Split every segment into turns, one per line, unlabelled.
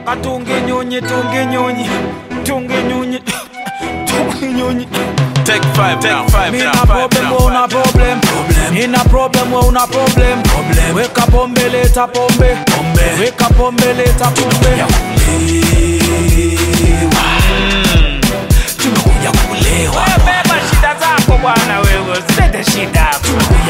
nataka tunge nyonyi tunge nyonyi tunge nyonyi tunge nyonyi
Take five, take five,
Mina
now, five,
problem,
now,
we una
five.
problem. Nina problem, we una problem. Weka pombe, leta pombe. Weka pombe, leta pombe.
tumekuja kulewa
Wewe beba shida zako bwana wewe, usilete shida hapa.
tumekuja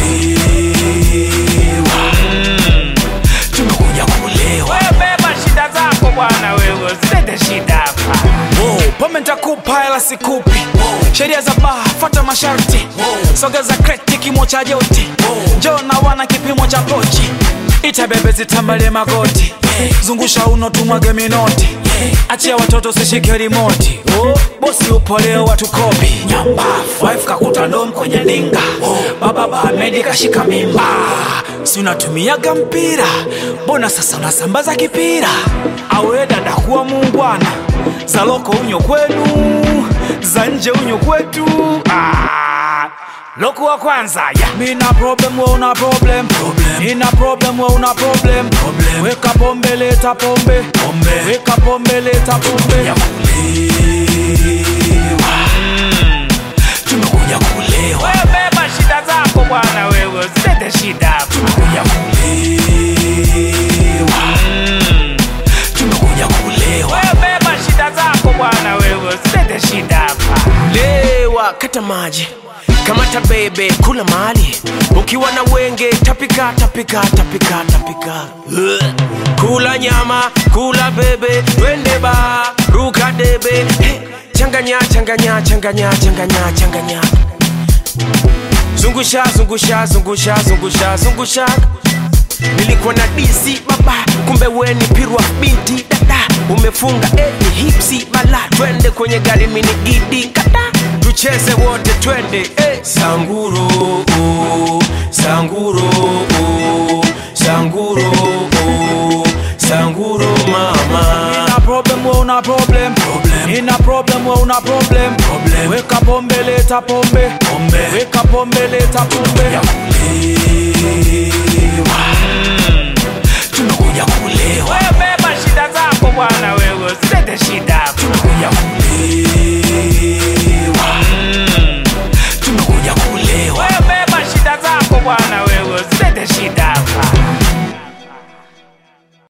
kulewa tumekuja kulewa
Wewe beba shida zako bwana wewe, usilete shida hapa.
Wow, pombe nitakupa ila sikupi. Sheria za baa, fuata masharti. Sogeza kreti kimo cha joti. Njoo na wana kipimo cha pochi. Ita bebe zitambalie magoti. Zungusha uno tumwage minoti. Achia watoto sishike rimoti. Oh, bosi upo leo watu kopi. Nyambafu, wife kakuta ndom kwenye dinga. Baba Bahmedi kashika mimba. Si unatumiaga mpira, mbona sasa unasambaza kipira? Awe dada kuwa muungwana, za loko unyo kwenu, za nje unyo kwetu. Ah, loko wa kwanza ya mina problem, we una problem, nina problem, we una problem. Weka pombe, leta pombe, weka pombe, leta pombe.
tumekuja kulewa
Wewe beba shida zako bwana wewe, usilete shida hapa.
tumekuja kulewa tumekuja kulewa
Wewe beba shida zako bwana wewe, usilete shida hapa.
lewa kata maji kamata bebe kula mali ukiwa na wenge tapika tapika tapika tapika Ugh. kula nyama kula bebe twende ba ruka debe hey. changanya changanya changanya changanya changanya zungusha zungusha zungusha zungusha zungusha nilikuwa na disi baba kumbe weni pirwa binti dada umefunga eti hipsi bala twende kwenye gari mini gidi kata tucheze wote twende eh. sanguro oh, sanguro oh, sanguro oh, sanguro mama
Nina problem, we una problem. Nina problem, we una problem. Weka pombe, leta pombe. Weka pombe, leta pombe.
kulewa